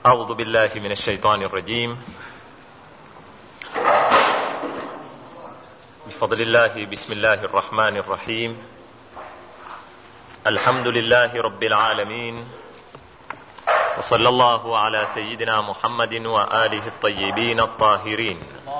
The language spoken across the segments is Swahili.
أعوذ بالله من الشيطان الرجيم بفضل الله بسم الله الرحمن الرحيم الحمد لله رب العالمين وصلى الله على سيدنا محمد وآله الطيبين الطاهرين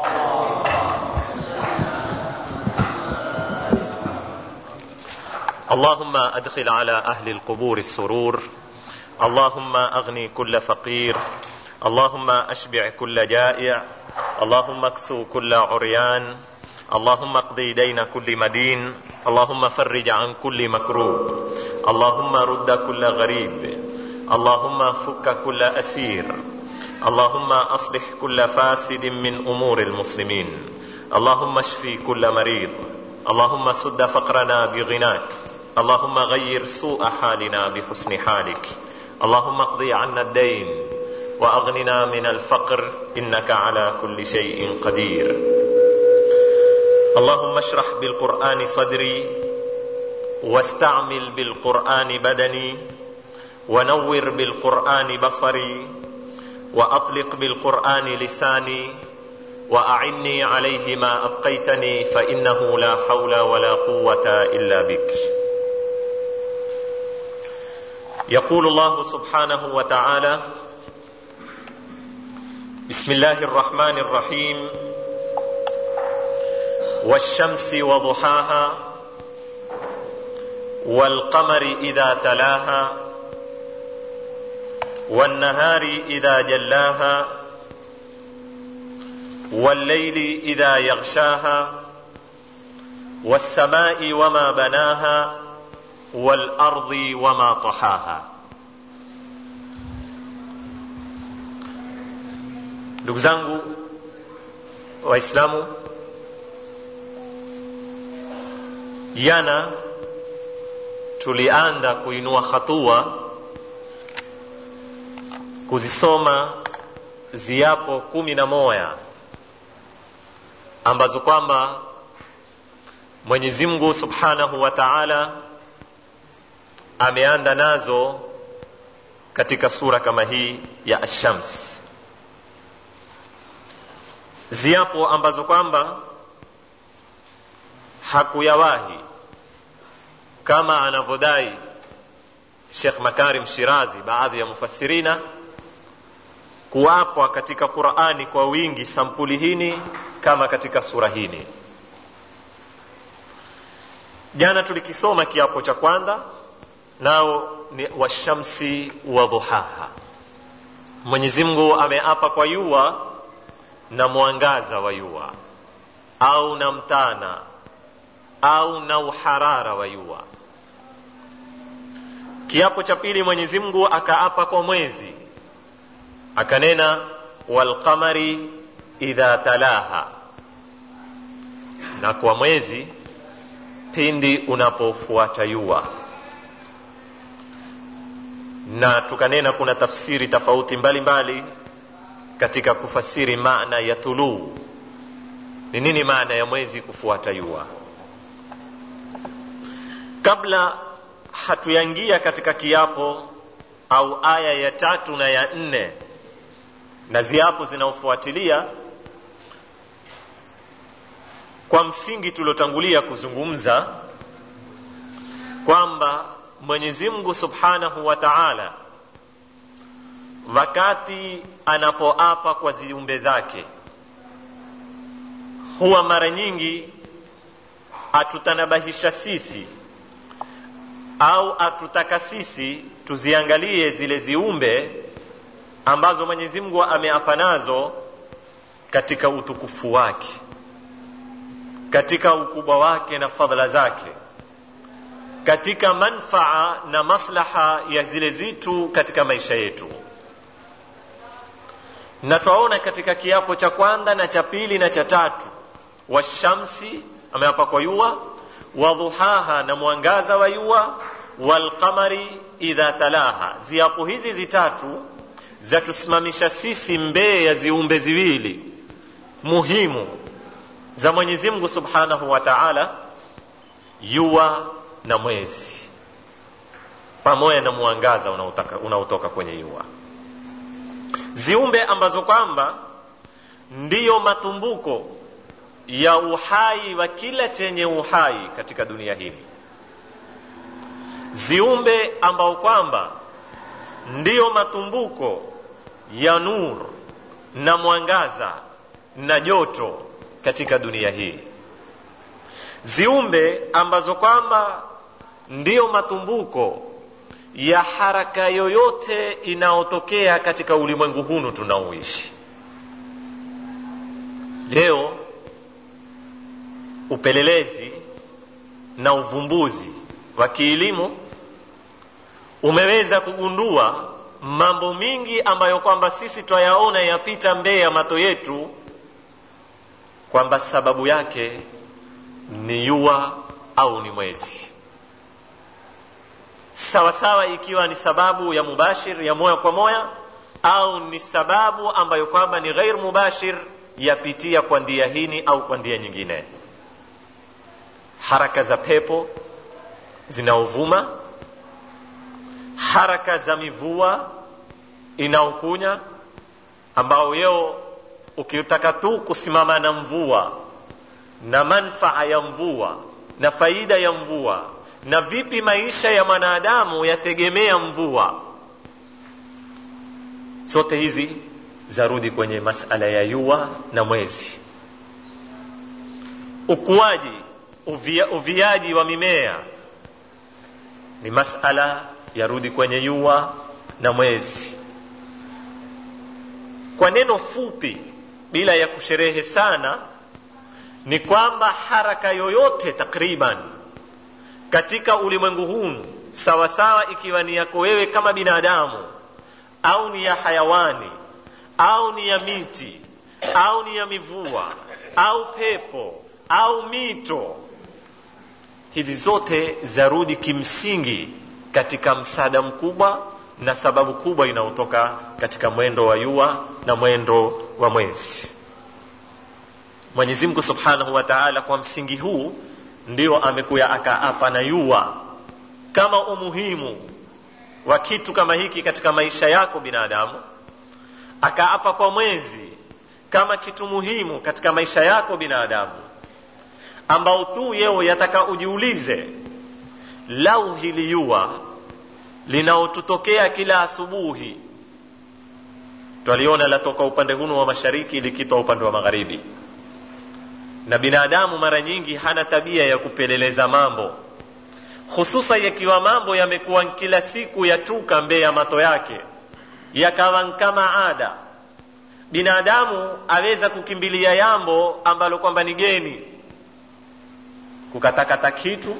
اللهم أدخل على أهل القبور السرور اللهم أغني كل فقير اللهم أشبع كل جائع اللهم اكسو كل عريان اللهم اقضي دين كل مدين اللهم فرج عن كل مكروب اللهم رد كل غريب اللهم فك كل أسير اللهم أصلح كل فاسد من أمور المسلمين اللهم اشفي كل مريض اللهم سد فقرنا بغناك اللهم غير سوء حالنا بحسن حالك اللهم اقضي عنا الدين واغننا من الفقر انك على كل شيء قدير اللهم اشرح بالقران صدري واستعمل بالقران بدني ونور بالقران بصري واطلق بالقران لساني واعني عليه ما ابقيتني فانه لا حول ولا قوه الا بك يقول الله سبحانه وتعالى بسم الله الرحمن الرحيم والشمس وضحاها والقمر اذا تلاها والنهار اذا جلاها والليل اذا يغشاها والسماء وما بناها والارض وما طحاها ndugu zangu waislamu jana tulianda kuinua hatua kuzisoma ziapo kumi na moya ambazo kwamba mwenyezi mungu subhanahu wa taala ameanda nazo katika sura kama hii ya ashams ziapo ambazo kwamba hakuyawahi kama anavyodai Sheikh Makarim Shirazi baadhi ya mufassirina kuwapwa katika Qur'ani kwa wingi sampuli hini kama katika sura hini jana tulikisoma kiapo cha kwanza nao ni washamsi wa dhuhaha Mwenyezi Mungu ameapa kwa yua na mwangaza wa yua au na mtana au na uharara wa yua kiapo cha pili Mwenyezi Mungu akaapa kwa mwezi akanena walqamari idha talaha na kwa mwezi pindi unapofuata yua na tukanena kuna tafsiri tofauti mbalimbali katika kufasiri maana ya tuluu ni nini maana ya mwezi kufuata yua kabla hatuyaingia katika kiapo au aya ya tatu na ya nne na ziapo zinaofuatilia kwa msingi tuliotangulia kuzungumza kwamba Mwenyezi Mungu Subhanahu wa Ta'ala wakati anapoapa kwa ziumbe zake huwa mara nyingi atutanabahisha sisi au atutaka sisi tuziangalie zile ziumbe ambazo Mwenyezi Mungu ameapa nazo katika utukufu wake katika ukubwa wake na fadhila zake katika manfaa na maslaha ya zile zitu katika maisha yetu na twaona katika kiapo cha kwanza na cha pili na cha tatu washamsi ameapa kwa yua wadhuhaha na mwangaza wa yua walqamari idha talaha ziapo hizi zitatu zatusimamisha sisi mbee ya ziumbe ziwili muhimu za Mwenyezi Mungu Subhanahu wa Ta'ala yua na mwezi pamoja na mwangaza unaotoka unaotoka kwenye jua ziumbe ambazo kwamba ndiyo matumbuko ya uhai wa kila chenye uhai katika dunia hii ziumbe ambao kwamba ndiyo matumbuko ya nur na mwangaza na joto katika dunia hii ziumbe ambazo kwamba ndiyo matumbuko ya haraka yoyote inayotokea katika ulimwengu hunu tunaoishi leo upelelezi na uvumbuzi wa kielimu umeweza kugundua mambo mingi ambayo kwamba sisi twayaona yapita mbele ya mato yetu kwamba sababu yake ni yua au ni mwezi sawa sawa ikiwa ni sababu ya mubashir ya moya kwa moya au ni sababu ambayo kwamba ni ghair mubashir yapitia kwa ndia hini au kwa ndia nyingine haraka za pepo zinaovuma haraka za mivua inaokunya ambao yeo ukitaka tu kusimama na mvua na manfaa ya mvua na faida ya mvua na vipi maisha ya mwanadamu yategemea mvua zote hizi zarudi kwenye masala ya yua na mwezi ukuaji uvia, uviaji wa mimea ni masala yarudi kwenye yua na mwezi kwa neno fupi bila ya kusherehe sana ni kwamba haraka yoyote takriban katika ulimwengu huu sawasawa ikiwa ni yako wewe kama binadamu au ni ya hayawani au ni ya miti au ni ya mivua au pepo au mito hizi zote zarudi kimsingi katika msaada mkubwa na sababu kubwa inayotoka katika mwendo wa yua na mwendo wa mwezi mwenyezi mungu subhanahu wa taala kwa msingi huu ndio amekuya akaapa na yua kama umuhimu wa kitu kama hiki katika maisha yako binadamu akaapa kwa mwezi kama kitu muhimu katika maisha yako binadamu ambao tu yeo yataka ujiulize lau hili yua linaotutokea kila asubuhi twaliona latoka upande hunu wa mashariki likitoa upande wa magharibi na binadamu mara nyingi hana tabia ya kupeleleza mambo hususa yakiwa mambo yamekuwa kila siku yatuka mbee ya mato yake yakawa kama ada binadamu aweza kukimbilia yambo ambalo kwamba ni geni kukatakata kitu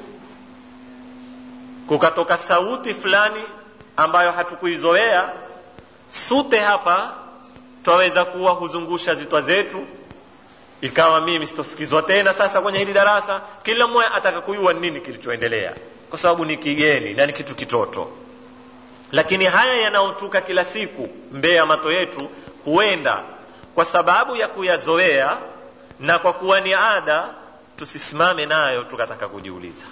kukatoka sauti fulani ambayo hatukuizoea sute hapa twaweza kuwa huzungusha zitwa zetu ikawa mimi sitosikizwa tena sasa kwenye hili darasa kila mmoja ataka kujua nini kilichoendelea kwa sababu ni kigeni na ni kitu kitoto lakini haya yanayotuka kila siku mbee ya mato yetu huenda kwa sababu ya kuyazoea na kwa kuwa ni ada tusisimame nayo tukataka kujiuliza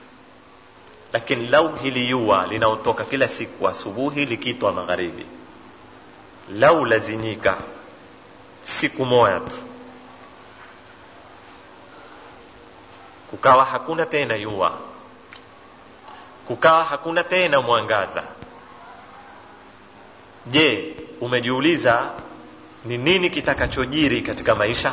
lakini lau hili yua linaotoka kila siku asubuhi likitwa magharibi lau lazinyika siku moja tu kukawa hakuna tena yua kukawa hakuna tena mwangaza je umejiuliza ni nini kitakachojiri katika maisha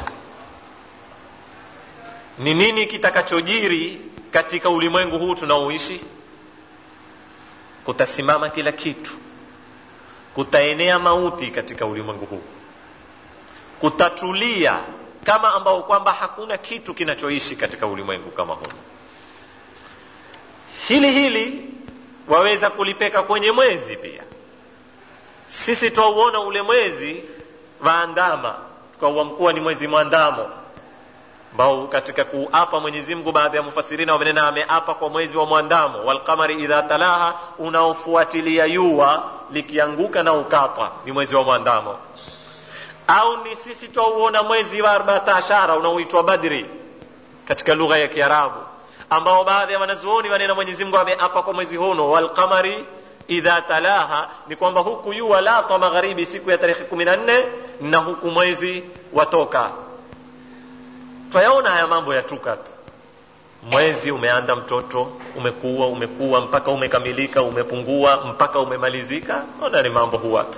ni nini kitakachojiri katika ulimwengu huu tunaoishi kutasimama kila kitu kutaenea mauti katika ulimwengu huu kutatulia kama ambao kwamba hakuna kitu kinachoishi katika ulimwengu kama huu hili hili waweza kulipeka kwenye mwezi pia sisi twauona ule mwezi waandama tukauamkuwa ni mwezi mwandamo ambao katika kuapa Mwenyezi Mungu baadhi ya mufasirina wamenena ameapa kwa mwezi wa mwandamo walqamari idha talaha unaofuatilia yua likianguka na ukapa ni mwezi wa mwandamo au ni sisi twauona mwezi wa arbaatashara unaoitwa badri katika lugha ya kiarabu ambao baadhi ya wanazuoni wanena Mwenyezi Mungu ameapa kwa mwezi huno walqamari idha talaha ni kwamba huku jua latwa magharibi siku ya tarehe kumi na nne na huku mwezi watoka twayaona haya mambo yatuka tu mwezi umeanda mtoto umekuwa umekuwa mpaka umekamilika umepungua mpaka umemalizika ona ni mambo huwa tu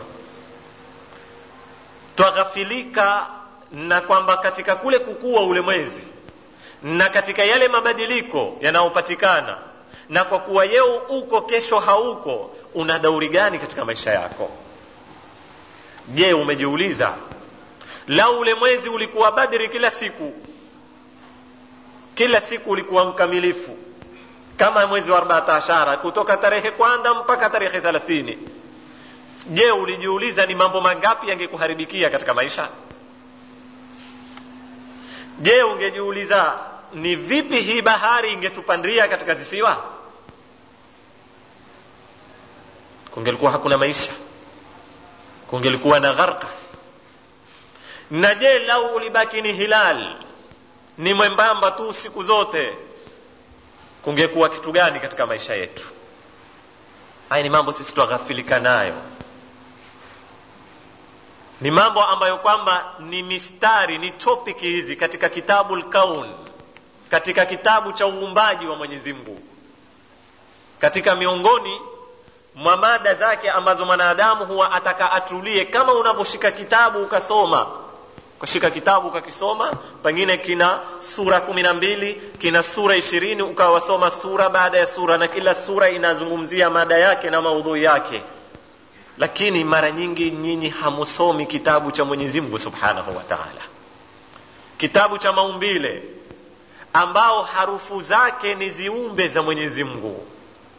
twaghafilika na kwamba katika kule kukua ule mwezi na katika yale mabadiliko yanayopatikana na kwa kuwa yeo uko kesho hauko una dauri gani katika maisha yako je umejiuliza lau ule mwezi ulikuwa badri kila siku kila siku ulikuwa mkamilifu kama mwezi wa arbaatashara kutoka tarehe kwanza mpaka tarehe thelathini je ulijiuliza ni mambo mangapi yangekuharibikia katika maisha je ungejiuliza ni vipi hii bahari ingetupandia katika zisiwa kungelikuwa hakuna maisha kungelikuwa na gharka na je lau ulibaki ni hilal ni mwembamba tu siku zote kungekuwa kitu gani katika maisha yetu haya ni mambo sisi twaghafilika nayo ni mambo ambayo kwamba ni mistari ni topic hizi katika kitabu lkaun katika kitabu cha uumbaji wa mwenyezi mungu katika miongoni mwa mada zake ambazo mwanadamu huwa ataka atulie kama unavyoshika kitabu ukasoma ukashika kitabu ukakisoma pengine kina sura kumi na mbili kina sura ishirini ukawasoma sura baada ya sura na kila sura inazungumzia mada yake na maudhui yake lakini mara nyingi nyinyi hamusomi kitabu cha mwenyezi mungu subhanahu wa taala kitabu cha maumbile ambao harufu zake ni ziumbe za mwenyezi mungu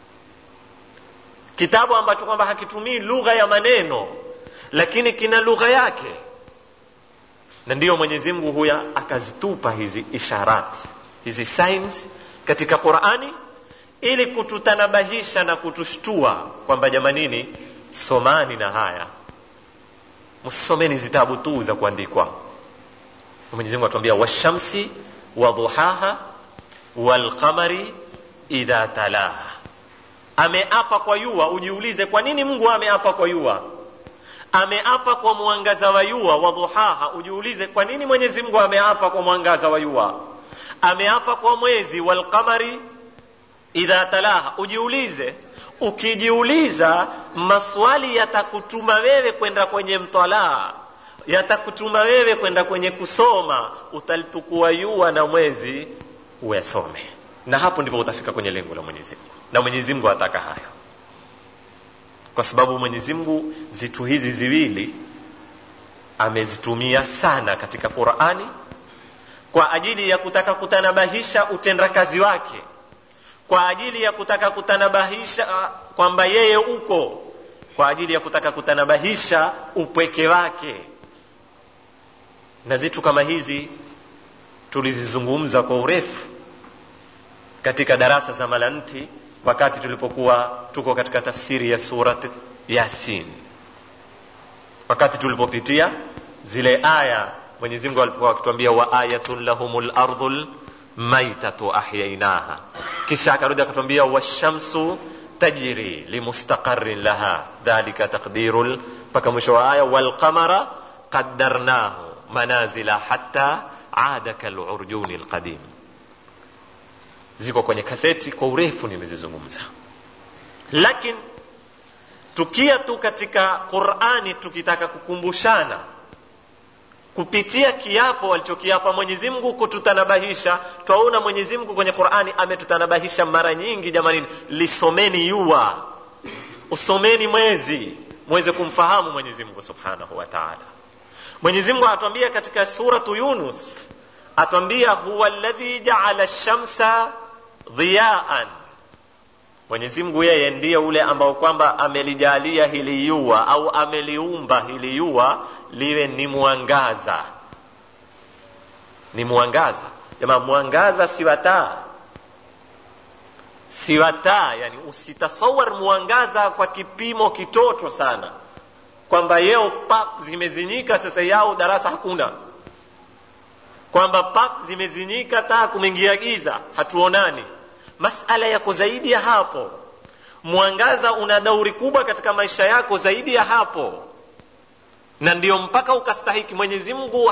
kitabu ambacho kwamba hakitumii lugha ya maneno lakini kina lugha yake na ndiyo mwenyezi mungu huya akazitupa hizi isharati hizi signs katika qurani ili kututanabahisha na kutushtua kwamba jamanini somani na haya msisomeni zitabu tu za kuandikwa mwenyezi mungu atuambia washamsi wadhuhaha walqamari idha talaha ameapa kwa yua ujiulize kwa nini mungu ameapa kwa yua ameapa kwa mwangaza wa yua wa dhuhaha ujiulize kwa nini mwenyezi mungu ameapa kwa mwangaza wa yua ameapa kwa mwezi walqamari idha talaha ujiulize ukijiuliza maswali yatakutuma wewe kwenda kwenye mtalaa yatakutuma wewe kwenda kwenye kusoma utalitukua yua na mwezi uyasome na hapo ndipo utafika kwenye lengo la mwenyezi mungu na mwenyezi mungu ataka hayo kwa sababu mwenyezi mungu zitu hizi ziwili amezitumia sana katika qurani kwa ajili ya kutaka kutanabahisha utendakazi wake kwa ajili ya kutaka kutanabahisha kwamba yeye uko kwa ajili ya kutaka kutanabahisha upweke wake na zitu kama hizi tulizizungumza kwa urefu katika darasa za malanti wakati tulipokuwa tuko katika tafsiri ya surat yasin wakati tulipopitia zile aya mwenyezi mungu alipokuwa akituambia wa ayatun lahum lardhu lmaitatu ahyainaha kisha akarudi akatuambia washamsu tajri limustaqarin laha dhalika taqdiru mpaka mwisho wa aya walqamara qaddarnahu manazila hatta ada kalurjuni lqadim ziko kwenye kaseti kwa urefu nimezizungumza lakini tukia tu katika qurani tukitaka kukumbushana kupitia kiapo alichokiapa mwenyezi mungu kututanabahisha twaona mwenyezi mungu kwenye qurani ametutanabahisha mara nyingi jamanini lisomeni yua usomeni mwezi mweze kumfahamu mwenyezi mungu subhanahu wa taala mwenyezi mungu atwambia katika suratu yunus atwambia huwa ladhi jaala lshamsa dhiyaan mwenyezi mungu yeye ndiye ule ambao kwamba amelijalia hili yua au ameliumba hili yua liwe ni mwangaza ni mwangaza jamaa mwangaza si wataa si wataa yani usitasawar mwangaza kwa kipimo kitoto sana kwamba yeo pap zimezinyika sasa yao darasa hakuna kwamba pap zimezinyika taa kumeingia giza hatuonani masala yako zaidi ya hapo mwangaza una dauri kubwa katika maisha yako zaidi ya hapo na ndio mpaka ukastahiki mwenyezi mungu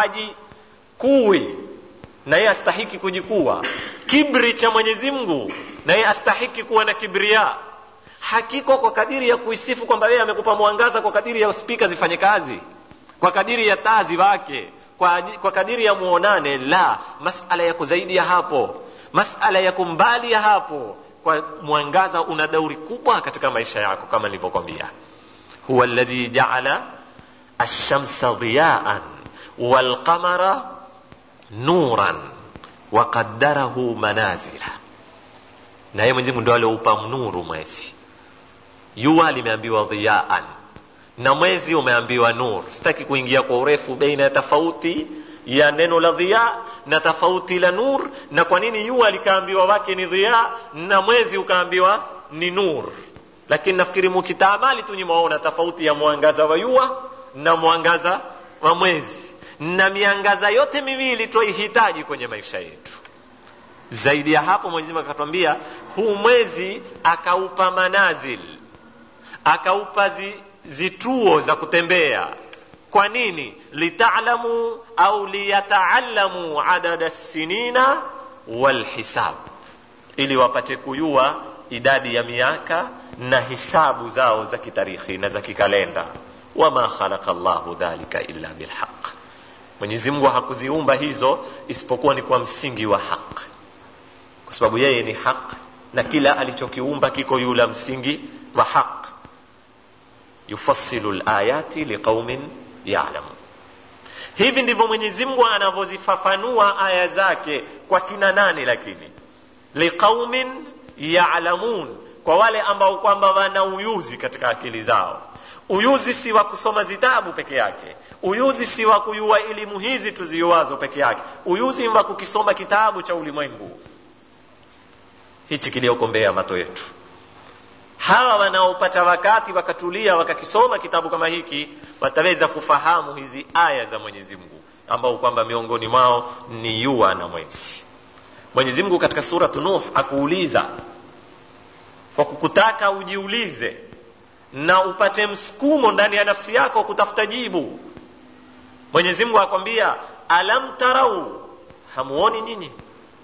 hajikuwi na yeye astahiki kujikuwa kibri cha mwenyezi mungu na yeye astahiki kuwa na kibria hakiko kwa kadiri ya kuisifu kwamba yeye amekupa mwangaza kwa kadiri ya spika zifanye kazi kwa kadiri ya taa ziwake kwa, kwa kadiri ya muonane la masala yako zaidi ya hapo masala yako mbali ya hapo kwa mwangaza una dauri kubwa katika maisha yako kama nilivyokwambia huwa alladhi jaala alshamsa diyaan walqamara nuran waqaddarahu manazila na yeye mwenyezi mungu ndo alioupa nuru mwezi jua limeambiwa dhiyaan na mwezi umeambiwa nur sitaki kuingia kwa urefu baina ya tofauti ya neno la dhiya na tofauti la nur na kwa nini jua likaambiwa wake ni dhiya na mwezi ukaambiwa ni nur lakini nafikiri mukitaamali tu nyimwaona tofauti ya mwangaza wa jua na mwangaza wa mwezi na miangaza yote miwili twaihitaji kwenye maisha yetu zaidi ya hapo mwenyezi mungu akatwambia huu mwezi akaupa manazil akaupa zi, zituo za kutembea kwa nini litalamu au liyataalamu adada sinina walhisab ili wapate kujua idadi ya miaka na hisabu zao za kitarikhi na za kikalenda wama khalaqa llahu dhalika illa bilhaq mwenyezi mungu hakuziumba hizo isipokuwa ni kwa msingi wa haq kwa sababu yeye ni haq na kila alichokiumba kiko yula msingi wa haq yufassilu layati liqaumin yalamun hivi ndivyo mwenyezi mungu anavyozifafanua aya zake kwa kina nane lakini liqaumin yalamun kwa wale ambao kwamba wana uyuzi katika akili zao uyuzi si wa kusoma zitabu peke yake uyuzi si wa kuyua elimu hizi tuziuazo peke yake uyuzi ni wa kukisoma kitabu cha ulimwengu hichi kiliokombea mato yetu hawa wanaopata wakati wakatulia wakakisoma kitabu kama hiki wataweza kufahamu hizi aya za mwenyezi mungu ambao kwamba miongoni mwao ni yua na mwezi mwenyezi mungu katika suratu nuh akuuliza kwa kukutaka ujiulize na upate msukumo ndani ya nafsi yako kutafuta jibu mwenyezi mungu akwambia alam tarau hamuoni nyinyi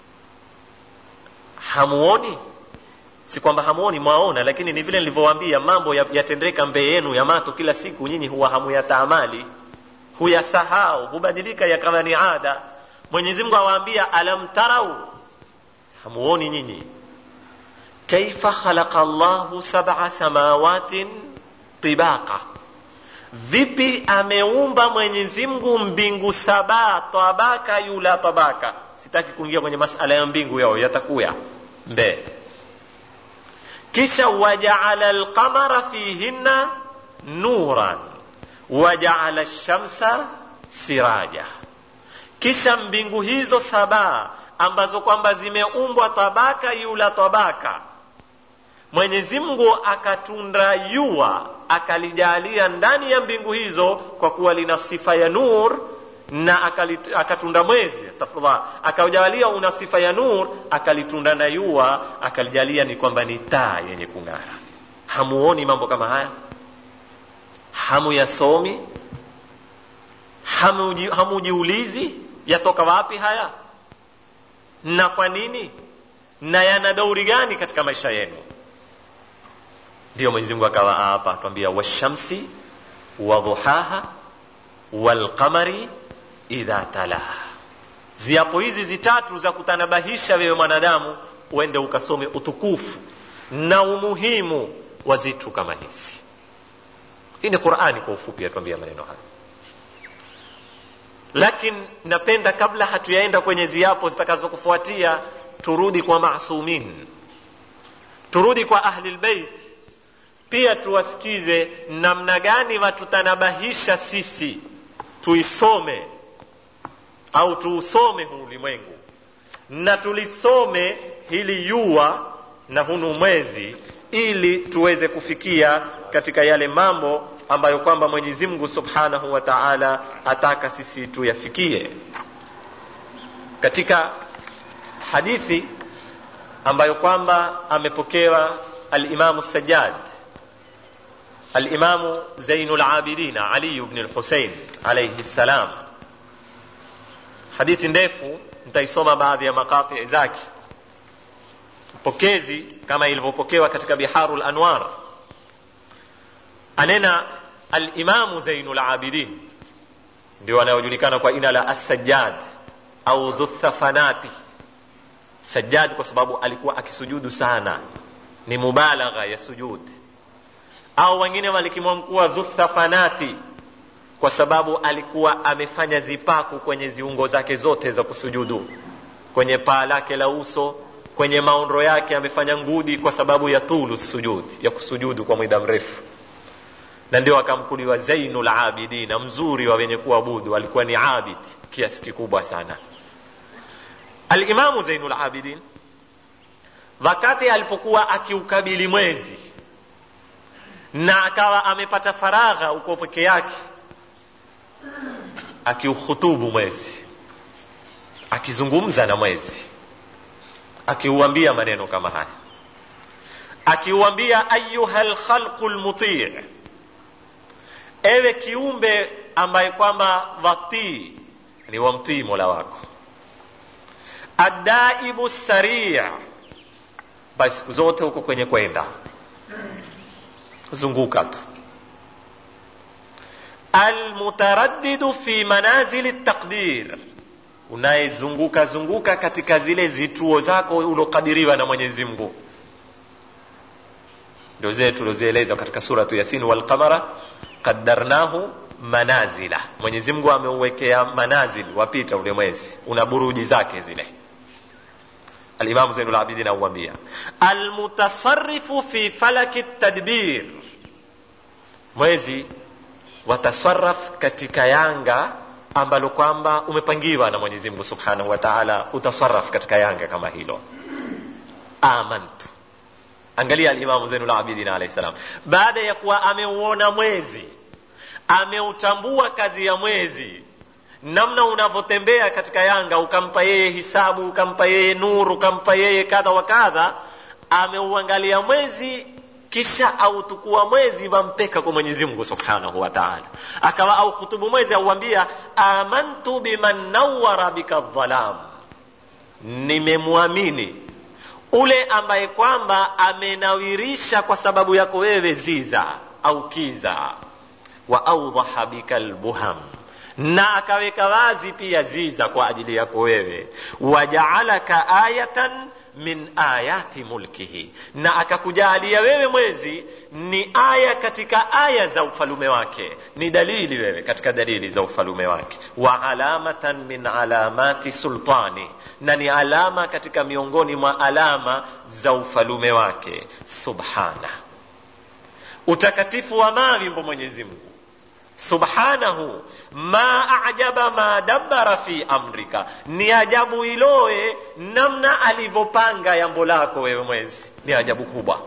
hamuoni si kwamba hamuoni mwaona lakini ni vile nilivyowaambia mambo yatendeka ya mbele yenu ya mato kila siku nyinyi huwa hamuyataamali huyasahau hubadilika yakawa ni ada mwenyezi mungu awaambia alam tarau hamuoni nyinyi kaifa khalaqa llahu sab'a samawatin tibaqa vipi ameumba mwenyezi mungu mbingu saba tabaka yula tabaka sitaki kuingia kwenye masala ya mbingu yao yatakuya mbee kisha wajaala alqamara fihinna nuran wajaala lshamsa siraja kisha mbingu hizo saba ambazo kwamba zimeumbwa tabaka yula tabaka mwenyezi mungu akatunda yua akalijalia ndani ya mbingu hizo kwa kuwa lina sifa ya nur na akali, akatunda mwezi astaghfirullah akaujalia una sifa ya nur akalitunda na yua akalijalia ni kwamba ni taa yenye kung'ara hamuoni mambo kama haya hamuyasomi hamuji, hamujiulizi yatoka wapi haya na kwa nini na yana dauri gani katika maisha yenu ndio mwenyezi mungu akawa hapa atwambia washamsi wadhuhaha walqamari idha talaha ziapo hizi zitatu za kutanabahisha wewe mwanadamu uende ukasome utukufu na umuhimu wa zitu kama hizi hii ni qurani kwa ufupi atuambia maneno haya lakini napenda kabla hatuyaenda kwenye ziapo zitakazokufuatia turudi kwa masumin turudi kwa ahli lbeit pia tuwasikize namna gani watutanabahisha sisi tuisome au tuusome huu ulimwengu na tulisome hili yua na hunu mwezi ili tuweze kufikia katika yale mambo ambayo kwamba mwenyezi mungu subhanahu wa taala ataka sisi tuyafikie katika hadithi ambayo kwamba amepokewa alimamu sajjad alimamu zainu labidina ali bni lhusein alaihi ssalam hadithi ndefu nitaisoma baadhi ya makatii zake pokezi kama ilivyopokewa katika biharu lanwar anena alimamu zainu labidin ndio anayojulikana kwa jina la assajjad au dhuthafanati sajjad kwa sababu alikuwa akisujudu sana ni mubalagha ya sujud au wengine walikimwamkuwa dhuthafanati kwa sababu alikuwa amefanya zipaku kwenye ziungo zake zote za kusujudu kwenye paa lake la uso kwenye maondo yake amefanya ngudi kwa sababu ya tulu sujud ya kusujudu kwa muda mrefu na ndio akamkuliwa zainul abidina mzuri wa wenye kuabudu alikuwa ni abid kiasi kikubwa sana alimamu zainul abidin wakati alipokuwa akiukabili mwezi na akawa amepata faragha uko peke yake akiuhutubu mwezi akizungumza na mwezi akiuambia maneno kama haya akiuambia ayuha lkhalqu lmutii ewe kiumbe ambaye kwamba watii ni wamtii mola wako adaibu saria basi siku zote huko kwenye kwenda zunguka tu almutaraddidu fi manazili taqdir unayezunguka zunguka katika zile zituo zako ulokadiriwa na mwenyezi mungu ndio zile tulozieleza katika suratu yasin walqamara qaddarnahu manazila mwenyezi mungu ameuwekea manazil wapita ule mwezi una buruji zake zile alimamu zainul abidin auambia almutasarifu fi falaki tadbir mwezi watasaraf katika yanga ambalo kwamba umepangiwa na mwenyezi mungu subhanahu wa taala utasaraf katika yanga kama hilo amantu angalia alimamu zainul abidin alahi salam baada ya kuwa ameuona mwezi ameutambua kazi ya mwezi namna unavyotembea katika yanga ukampa yeye hisabu ukampa yeye nuru ukampa yeye kadha wa kadha ameuangalia mwezi kisha autukua mwezi wampeka kwa mwenyezi mungu subhanahu wa taala akawa au khutubu mwezi auambia amantu biman nawara bika dhalam nimemwamini ule ambaye kwamba amenawirisha kwa sababu yako wewe ziza au kiza wa audhaha bika lbuham na akaweka wazi pia ziza kwa ajili yako wewe wajaalaka ayatan min ayati mulkihi na akakujalia wewe mwezi ni aya katika aya za ufalume wake ni dalili wewe katika dalili za ufalume wake wa alamatan min alamati sultani na ni alama katika miongoni mwa alama za ufalume wake subhana utakatifu wa mawimbo mwenyezi mungu subhanahu ma ajaba ma dabbara fi amrika ni ajabu iloe namna alivyopanga yambo lako wewe mwezi ni ajabu kubwa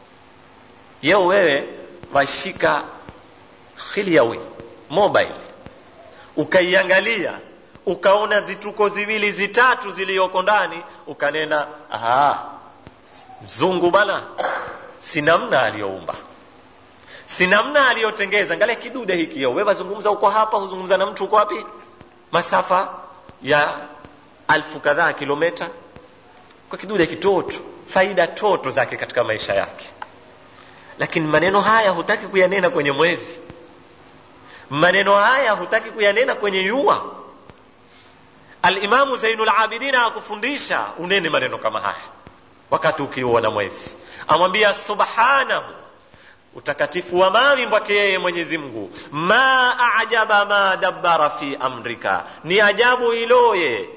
yeo wewe washika khiliawi mobile ukaiangalia ukaona zituko ziwili zitatu ziliyoko ndani ukanena aha mzungu bana si namna aliyoumba si namna aliyotengeza angalia kidude hiki yo wewe wazungumza uko hapa huzungumza na mtu uko wapi masafa ya alfu kadhaa kilometa kwa kidude kitoto faida toto zake katika maisha yake lakini maneno haya hutaki kuyanena kwenye mwezi maneno haya hutaki kuyanena kwenye yua alimamu zainul abidina akufundisha unene maneno kama haya wakati ukiuona mwezi amwambia subhanahu utakatifu wa mawimbo wake yeye mwenyezi mungu ma ajaba ma dabbara fi amrika ni ajabu iloye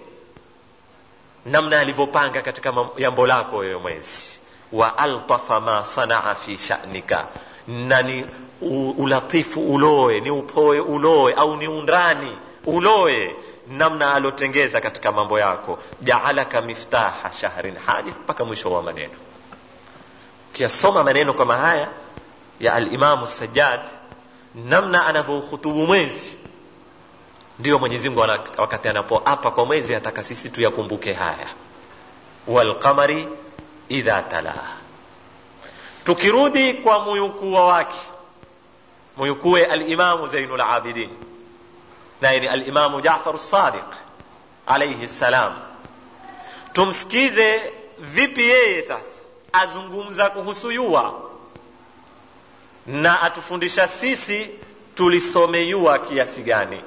namna alivyopanga katika jambo lako wewe mwezi wa altafa ma sanaa fi shanika na ni ulatifu uloe ni upoe uloe au ni undani uloe namna alotengeza katika mambo yako jaalaka miftaha shahrin hadith mpaka mwisho wa maneno ukiyasoma maneno kama haya ya alimamu sajad namna anavyokhutubu mwezi ndio mwenyezi mungu wakati anapoapa kwa mwezi ataka sisi tuyakumbuke haya walqamari idha talaha tukirudi kwa muyukua wake muyukue alimamu zainu labidin naye ni alimamu jafaru sadiq alaihi ssalam tumsikize vipi yeye sasa azungumza kuhusu yua na atufundisha sisi tulisome yua kiasi gani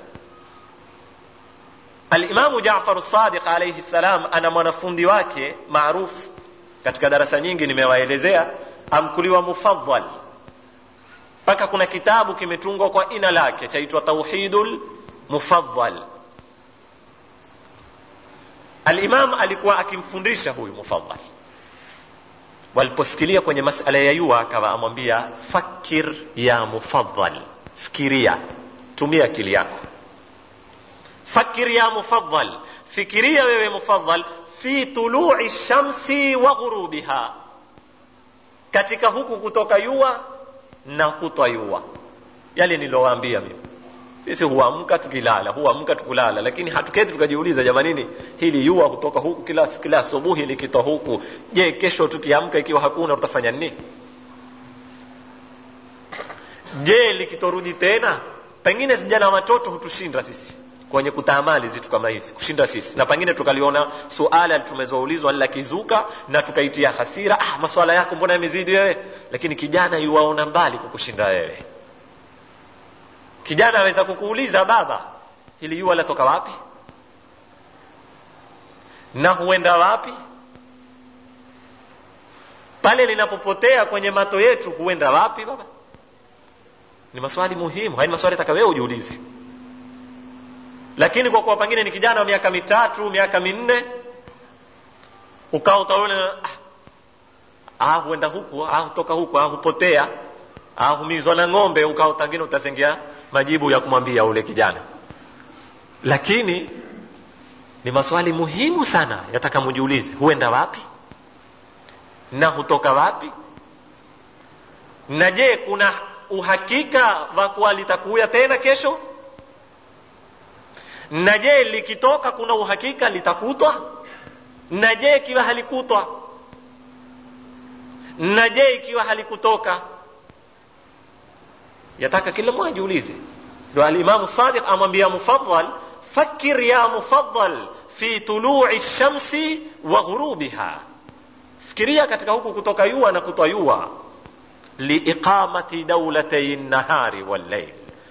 alimamu jafaru sadiq alaihi ssalam ana mwanafundi wake maarufu katika darasa nyingi nimewaelezea amkuliwa mufadhal mpaka kuna kitabu kimetungwa kwa ina lake chaitwa tauhidul mufadhal alimam alikuwa akimfundisha huyu mufadhal waliposikilia kwenye masala ya yua akawa amwambia fakir ya mufadhal fikiria tumia akili yako fakir ya mufadhal fikiria wewe mufadhal fi tului shamsi wa ghurubiha katika huku kutoka yua na kutwa yua yale nilowaambia mimi sisi huamka tukilala huamka tukulala lakini hatuketi tukajiuliza jamanini hili yua kutoka huku kila kila asubuhi likitoa huku je kesho tukiamka ikiwa hakuna tutafanya nini je likitorudi tena pengine sijana watoto hutushinda sisi kwenye kutaamali zitu kama hizi kushinda sisi na pengine tukaliona suala tumezoulizwa la kizuka na tukaitia hasira ah maswala yako mbona yamezidi wewe lakini kijana yuwaona mbali kukushinda wewe kijana aweza kukuuliza baba hili jua latoka wapi na huenda wapi pale linapopotea kwenye mato yetu huenda wapi baba ni maswali muhimu haya ni maswali taka wewe ujiulize lakini kwa kuwa pengine ni kijana wa miaka mitatu miaka minne ukawa utaona ah, ah huenda huku ah hutoka huku ah hupotea ah humizwa na ng'ombe ukawa pengine utasengia majibu ya kumwambia ule kijana lakini ni maswali muhimu sana yataka mujiulize huenda wapi na hutoka wapi na je kuna uhakika wa kuwa litakuya tena kesho na je likitoka kuna uhakika litakutwa na je ikiwa halikutwa na je ikiwa halikutoka yataka kila mmoja ajiulize ndo alimamu sadiq amwambia mufadal fakir ya mufadal fi tului shamsi wa ghurubiha fikiria katika huku kutoka yua na kutwa yua liiqamati daulatay nahari walleil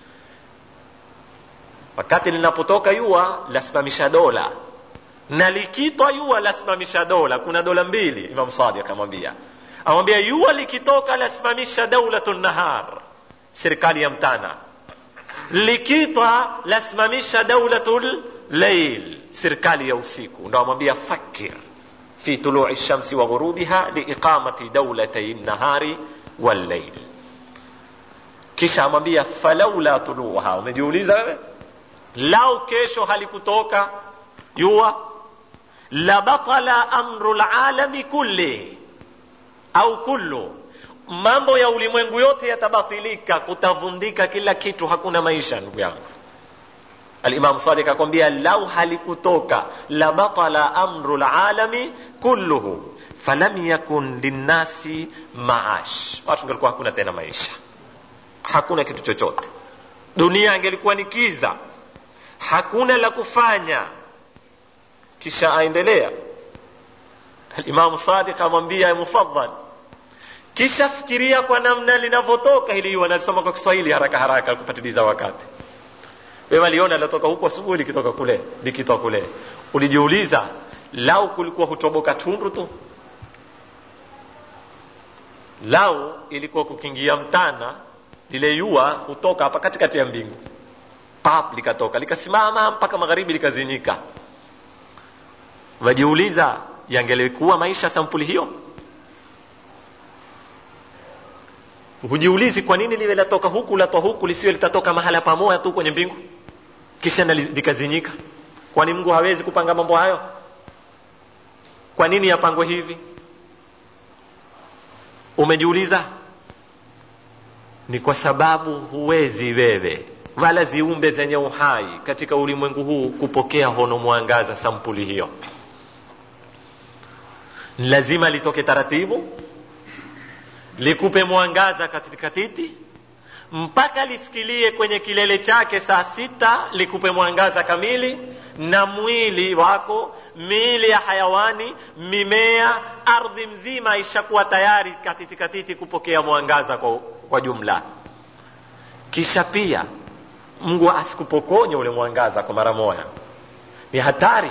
wakati linapotoka yua lasimamisha dola na likitwa yua lasimamisha dola kuna dola mbili imam sadiq amwambia amwambia yua likitoka lasimamisha daulatu nahar serikali ya mtana likitwa lasimamisha daulatul lail serikali ya usiku ndo amwambia fakir fi tului shamsi wa ghurubiha liiqamati daulatay nahari walleil kisha amwambia falaula tuluha umejiuliza wewe lau kesho halikutoka jua la batala amru lalami kulli au kullu mambo ya ulimwengu yote yatabatilika kutavundika kila kitu hakuna maisha ndugu yangu alimamu sadik akwambia lau halikutoka la batala amru lalami kulluhu falam yakun linnasi maash watu ngelikuwa hakuna tena maisha hakuna kitu chochote dunia angelikuwa ni kiza hakuna la kufanya kisha aendelea alimamu sadiq amwambia mufadhal kisha fikiria kwa namna linavyotoka hili wanasoma kwa kiswahili haraka haraka kupatiliza wakati wewe aliona latoka huko asubuhi likitoka kule likitoka kule ulijiuliza lau kulikuwa hutoboka tundu tu lau ilikuwa kukingia mtana lile yua hutoka hapa katikati ya mbingu pap likatoka likasimama mpaka magharibi likazinyika wajiuliza yangelikuwa maisha sampuli hiyo hujiulizi kwa nini liwe latoka huku latoa huku lisiwe litatoka mahala pamoja tu kwenye mbingu kisha likazinyika kwani mungu hawezi kupanga mambo hayo kwa nini yapangwe hivi umejiuliza ni kwa sababu huwezi wewe wala ziumbe zenye uhai katika ulimwengu huu kupokea hono mwangaza sampuli hiyo lazima litoke taratibu likupe mwangaza katika titi mpaka lisikilie kwenye kilele chake saa sita likupe mwangaza kamili na mwili wako miili ya hayawani mimea ardhi mzima ishakuwa tayari katiti katiti kupokea mwangaza kwa, kwa jumla kisha pia mungu asikupokonye ule mwangaza kwa mara moja ni hatari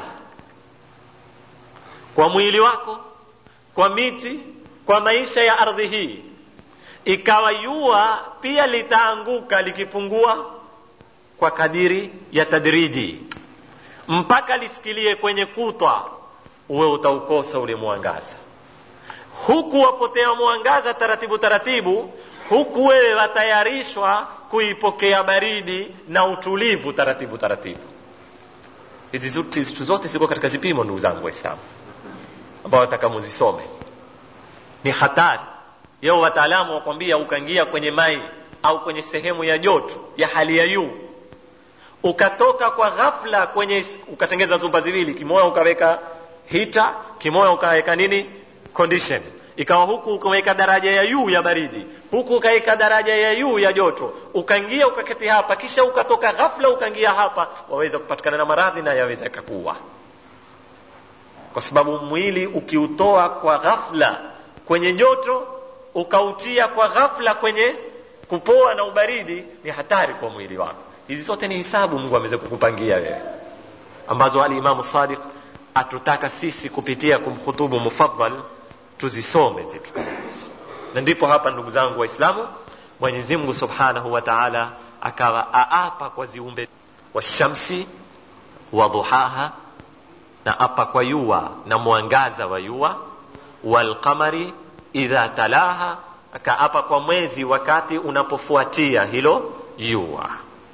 kwa mwili wako kwa miti kwa maisha ya ardhi hii ikawa jua pia litaanguka likipungua kwa kadiri ya tadriji mpaka lisikilie kwenye kutwa uwe utaukosa ule mwangaza huku wapotea mwangaza taratibu taratibu huku wewe watayarishwa kuipokea baridi na utulivu taratibu taratibu hizi zitu zote ziko katika zipimo ndugu zangu waislamu ambao wataka muzisome ni hatari yao wataalamu wakwambia ukaingia kwenye mai au kwenye sehemu ya joto ya hali ya juu ukatoka kwa ghafla kwenye ukatengeza zumba ziwili kimoya ukaweka hita kimoya ukaweka nini condition ikawa huku ukaweka daraja ya juu ya baridi huku ukaweka daraja ya juu ya joto ukaingia ukaketi hapa kisha ukatoka ghafla ukaingia hapa waweza kupatikana na maradhi na yaweza kakuwa kwa sababu mwili ukiutoa kwa ghafla kwenye joto ukautia kwa ghafla kwenye kupoa na ubaridi ni hatari kwa mwili wako hizi zote ni hisabu mungu ameweza kukupangia wewe ambazo alimamu sadiq atutaka sisi kupitia kumkhutubu mufadhal tuzisome zitu na ndipo hapa ndugu zangu waislamu mwenyezi mungu subhanahu wa taala akawa aapa kwa ziumbe washamsi wa dhuhaha na apa kwa yua na mwangaza wa yua walqamari idha talaha akaapa kwa mwezi wakati unapofuatia hilo yua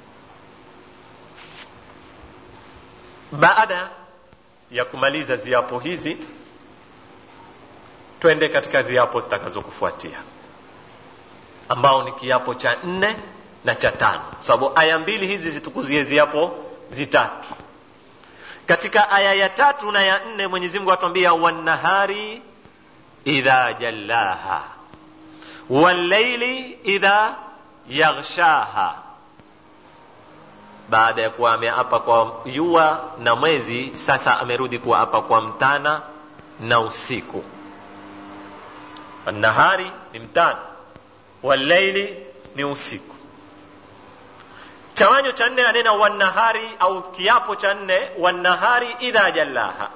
baada ya kumaliza ziapo hizi twende katika ziapo zitakazokufuatia ambao ni kiapo cha nne na cha tano sababu aya mbili hizi zitukuzie ziapo zitatu katika aya ya tatu na ya nne mwenyezi mungu atuambia wannahari idha jallaha walleili idha yaghshaha baada ya kuwa ameapa kwa jua na mwezi sasa amerudi kuapa kwa mtana na usiku nahari ni mtana walleili ni usiku chawanyo cha nne anena wannahari au kiapo cha nne wannahari idha jallaha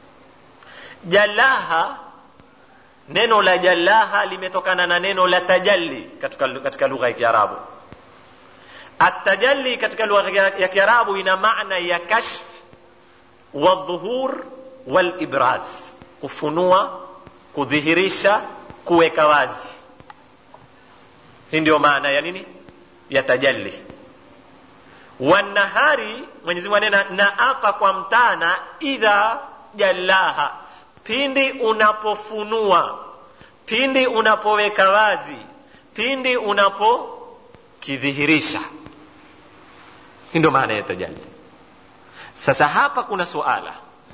jallaha neno la jallaha limetokana na neno la tajalli katika, katika lugha ya kiarabu atajalli katika lugha ya kiarabu ina maana ya kashf wadhuhur walibraz kufunua kudhihirisha kuweka wazi hii ndio maana ya nini ya tajalli wanahari mwenyezi mungu anena naapa kwa mtana idha jallaha pindi unapofunua pindi unapoweka wazi pindi unapokidhihirisha hii ndio maana ya tajalli sasa hapa kuna suala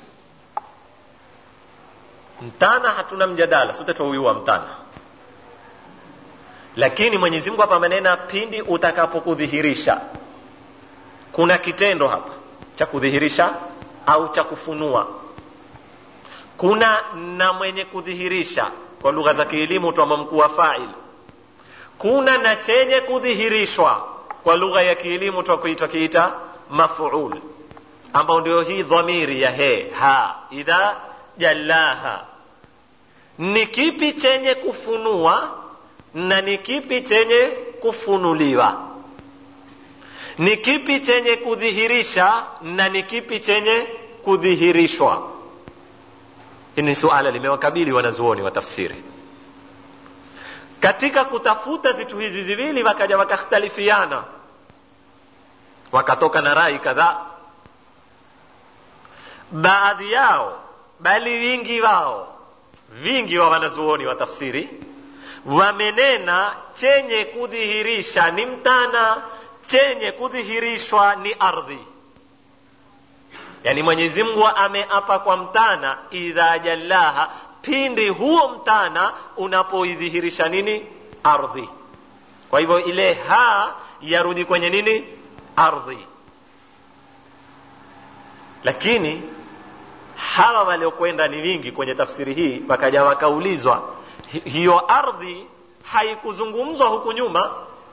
mtana hatuna mjadala sote twauiwa mtana lakini mwenyezi mungu hapa amenena pindi utakapokudhihirisha kuna kitendo hapa cha kudhihirisha au cha kufunua kuna na mwenye kudhihirisha kwa lugha za kielimu twama mkuu wa fail kuna na chenye kudhihirishwa kwa lugha ya kielimu twakuitwa kiita maful ambao ndio hii dhamiri ya he ha idha jallaha ni kipi chenye kufunua na ni kipi chenye kufunuliwa ni kipi chenye kudhihirisha na ni kipi chenye kudhihirishwa hili ni suala limewakabili wanazuoni wa tafsiri katika kutafuta vitu hizi viwili wakaja wakakhtalifiana wakatoka na rai kadhaa baadhi yao bali wingi wao vingi wa wanazuoni wa tafsiri wamenena chenye kudhihirisha ni mtana chenye kudhihirishwa ni ardhi yani mwenyezi mungu ameapa kwa mtana idha jallaha pindi huo mtana unapoidhihirisha nini ardhi kwa hivyo ile ha yarudi kwenye nini ardhi lakini hawa waliokwenda ni wingi kwenye tafsiri hii wakaja wakaulizwa hiyo ardhi haikuzungumzwa huku nyuma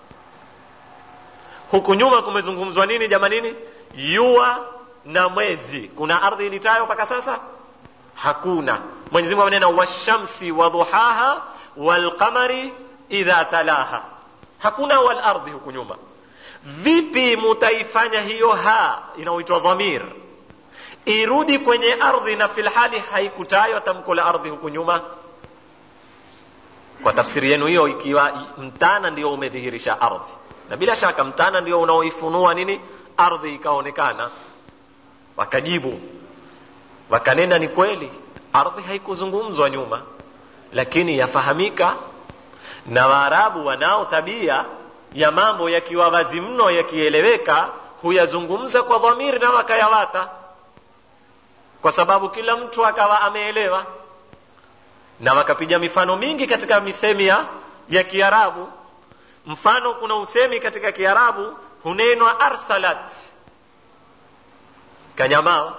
huku nyuma kumezungumzwa nini jamanini jua na mwezi kuna ardhi ilitayo mpaka sasa hakuna mwenyezi mungu amenena washamsi wadhuhaha walqamari idha talaha hakuna walardhi huku nyuma vipi mutaifanya hiyo ha inaoitwa dhamir irudi kwenye ardhi na filhali haikutajwa tamko la ardhi huku nyuma kwa tafsiri yenu hiyo ikiwa mtana ndio umedhihirisha ardhi na bila shaka mtana ndio unaoifunua nini ardhi ikaonekana wakajibu wakanena ni kweli ardhi haikuzungumzwa nyuma lakini yafahamika na waarabu wanao tabia ya mambo yakiwa wazi mno yakieleweka huyazungumza kwa dhamiri na wakayawata kwa sababu kila mtu akawa ameelewa na wakapiga mifano mingi katika misemi ya, ya kiarabu mfano kuna usemi katika kiarabu hunenwa arsalat kanyamaa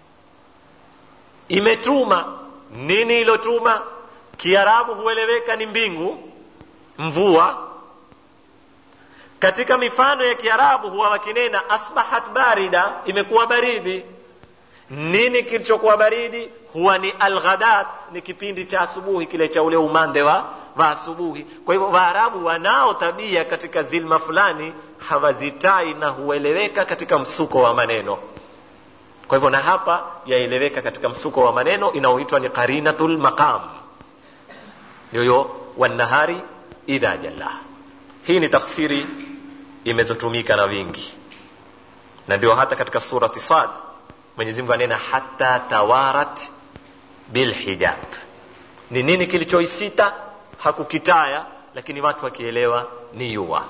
imetuma nini ilotuma kiarabu hueleweka ni mbingu mvua katika mifano ya kiarabu huwa wakinena asbahat barida imekuwa baridi nini kilichokuwa baridi huwa ni alghadat ni kipindi cha asubuhi kile cha ule umande wa, wa asubuhi kwa hivyo waarabu wanao tabia katika zilma fulani hawazitai na hueleweka katika msuko wa maneno kwa hivyo na hapa yaeleweka katika msuko wa maneno inaoitwa ni qarinatul maqam yoyo wanahari idha jalla hii ni tafsiri imezotumika na wingi na ndio hata katika surati sad mwenyezi mungu anena hata tawarat bilhijab ni nini kilichoisita hakukitaya lakini watu wakielewa ni yua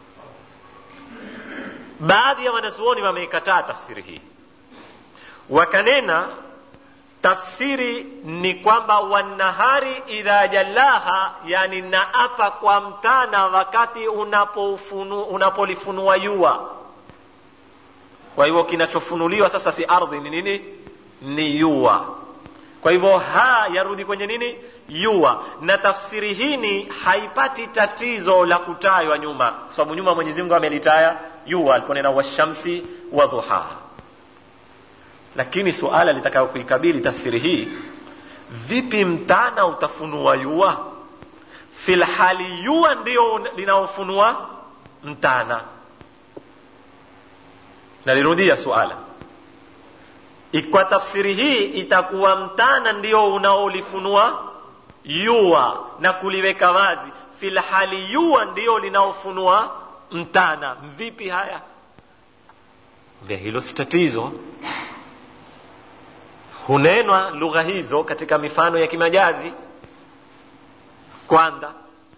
baadhi ya wanazuoni wameikataa tafsiri hii wakanena tafsiri ni kwamba wanahari idha jallaha yani naapa kwa mtana wakati unapolifunua yua kwa hivyo kinachofunuliwa sasa si ardhi ni nini ni yua kwa hivyo ha yarudi kwenye nini yua na tafsiri hini haipati tatizo la kutajwa nyuma kwa sababu nyuma mwenyezi mungu amelitaya yua aliponena washamsi wa dhuhaha lakini suala litakayo kuikabili tafsiri hii vipi mtana utafunua yua filhali yua ndio linaofunua mtana nalirudia suala kwa tafsiri hii itakuwa mtana ndio unaolifunua yua na kuliweka wazi filhali yua ndio linaofunua mtana vipi haya vya hilo si tatizo hunenwa lugha hizo katika mifano ya kimajazi kwanza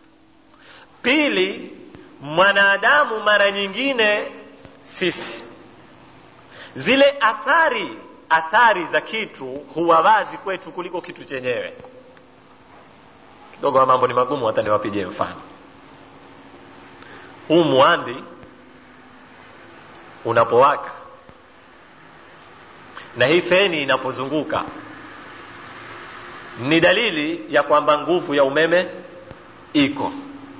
pili mwanadamu mara nyingine sisi zile athari athari za kitu huwa wazi kwetu kuliko kitu chenyewe kidogo wa mambo ni magumu hata niwapigie mfano huu mwandi unapowaka na hii feni inapozunguka ni dalili ya kwamba nguvu ya umeme iko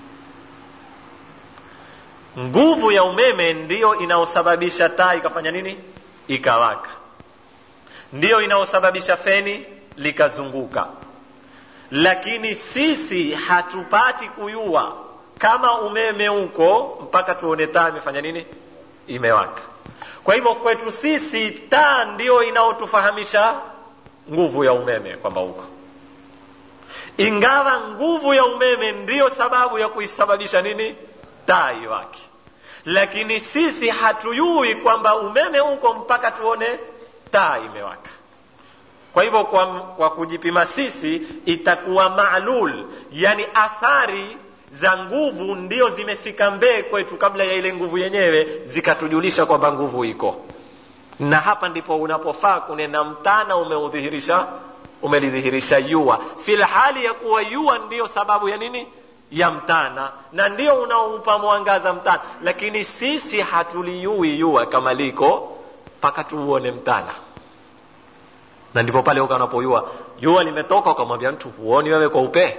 nguvu ya umeme ndiyo inaosababisha taa ikafanya nini ikawaka ndiyo inaosababisha feni likazunguka lakini sisi hatupati kuyua kama umeme uko mpaka tuone taa imefanya nini imewaka kwa hivyo kwetu sisi taa ndiyo inaotufahamisha nguvu ya umeme kwamba uko ingawa nguvu ya umeme ndiyo sababu ya kuisababisha nini taa iwake lakini sisi hatuyui kwamba umeme uko mpaka tuone taa imewaka kwa hivyo kwa, kwa kujipima sisi itakuwa maalul yani athari za nguvu ndio zimefika mbee kwetu kabla ya ile nguvu yenyewe zikatujulisha kwamba nguvu iko na hapa ndipo unapofaa kunena mtana umeudhihirisha umelidhihirisha yua fil hali ya kuwa yua ndiyo sababu ya nini ya mtana na ndio unaoupa mwangaza mtana lakini sisi hatuliyui yua kama liko mpaka tuuone mtana na ndipo pale uka unapoyua jua limetoka ukamwambia mtu huoni wewe kwa upee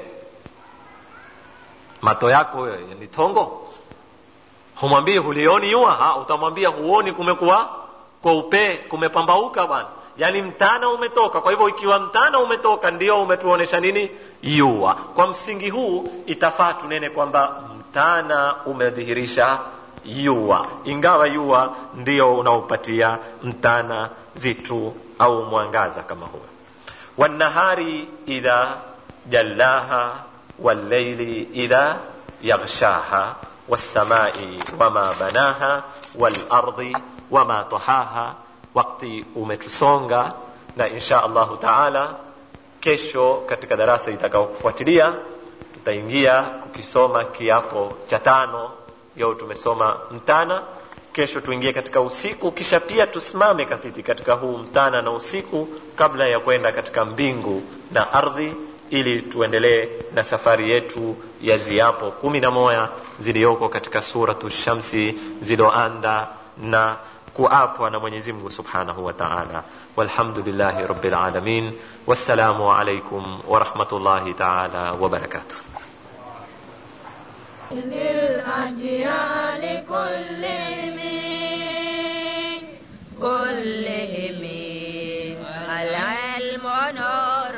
mato yako wewe ni tongo humwambii hulioni jua ha utamwambia huoni kumekuwa kwa upee kumepambauka bwana yaani mtana umetoka kwa hivyo ikiwa mtana umetoka ndio umetuonesha nini jua kwa msingi huu itafaa tunene kwamba mtana umedhihirisha jua ingawa jua ndio unaopatia mtana vitu au mwangaza kama huo والنهار إذا جلاها والليل إذا يغشاها والسماء وما بناها والأرض وما طحاها wakati umetusonga na insha allahu taala kesho katika darasa itakaokufuatilia tutaingia kukisoma kiapo cha tano leo tumesoma mtana kesho tuingie katika usiku kisha pia tusimame katiti katika huu mtana na usiku kabla ya kwenda katika mbingu na ardhi ili tuendelee na safari yetu ya ziapo kumi na moja ziliyoko katika suratu shamsi ziloanda na kuapwa na mwenyezi mungu subhanahu wa taala walhamdulillahi rabbil alamin wassalamu alaikum warahmatullahi taala wabarakatuh للأجيال كلهم كلهم العلم نور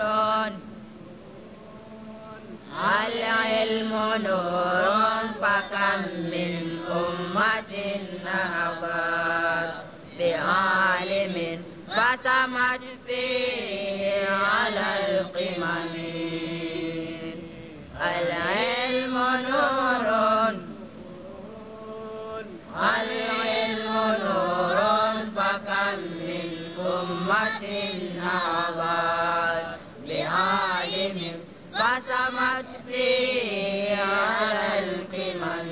العلم نور فكم من أمة نهضت بعالم فسمت فيه على القمم العلم نور العلم نور فكم من أمة نهضت بعالم فسمت فيه على القمم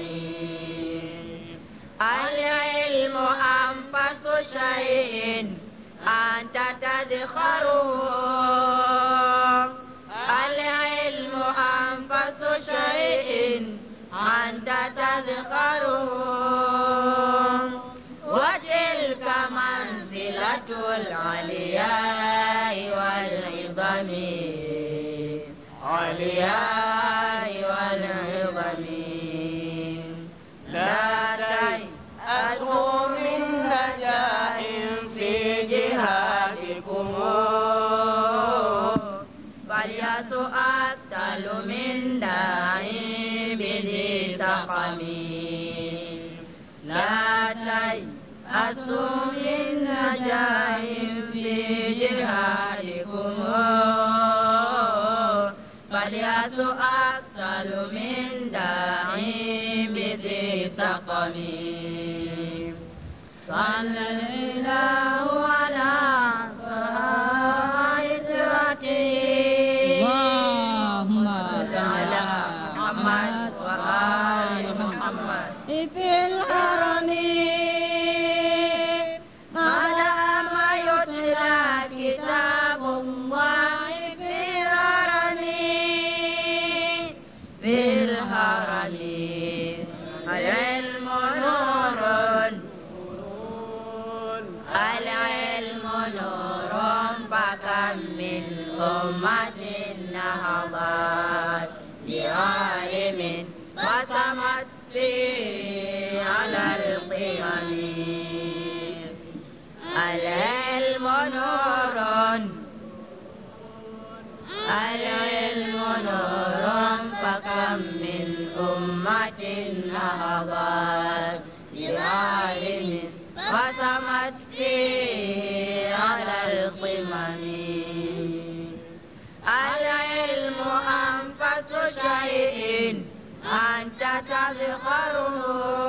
العلم أنفس شيء أنت تدخره العلم أنفس شيء أنت تذكره وتلك منزلة العلياء والعظم علياء والعظم لا تيأسوا من نجاح في جهادكم فالياس أقتل من داع بذي سقم لا تيأسوا من نجاح في جهادكم فالياس أقتل من داع بذي سقم صلى الله على عترته اللهم على محمد وآل محمد في الحرم على ما يتلى كتاب الله في الحرم في الحرم العلم نور العلم نور فكم من أمة نهضت بعالم وسمت فيه على القمم العلم نور العلم نور فكم من أمة نهضت بعالم وسمت فيه على القمم العلم أنفس شيء أنت تذكره